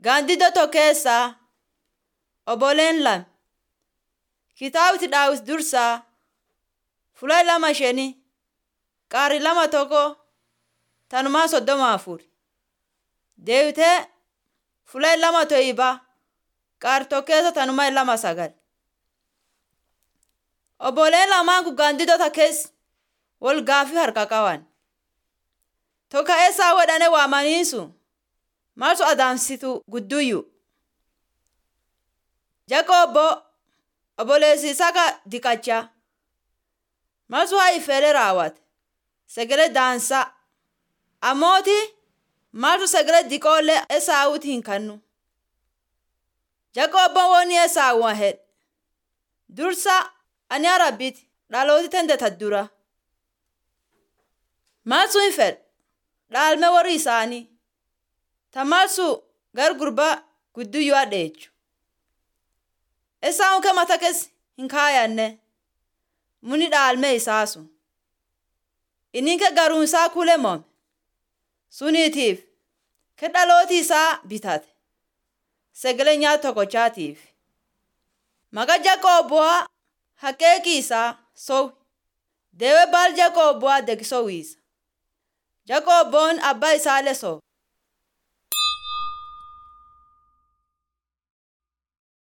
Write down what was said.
Gaandiddoo tokko keessaa obboleen lama kitaabti daawit dursaa fuula lama shanii qaarri lama tokko tanumaa soddoma afur deebitee fuula lama to'ibaa qaarri tokko keessa tanumaa lama sagal. Obboleen lamaan kun gaandiddota keessa wal gaaffii harka qaban. Tokko eessaa godhane waamaniisu maaltu adamsitu gudduyyu. Jakobbo obboleessi isaa diqachaa maaltu haa ifeere raawwate sagalee daansaa ammooti maaltu sagalee diqoollee esaawuti hin kannu. Jakobboon wooni esaawu hedhe dursa ani arabbiti dhalooti tende taddura. Maaltu hin fedhe dhaalme warri isaanii ta maaltu gar gurbaa gudduyyuu hadheechu. Esaawun ke mata keessa hin kaayanne muni dhaalme isaasu. Inni ke garuun isaa kule moome suniitiif ke dhalooti isaa bitate sagalee nyaata tokkochaatiif. Maka Jakobboa haqeeqi isaa sowi deewee baal Jakobboa degi sowiisa. Jakobboon abbaa isaallee sowe.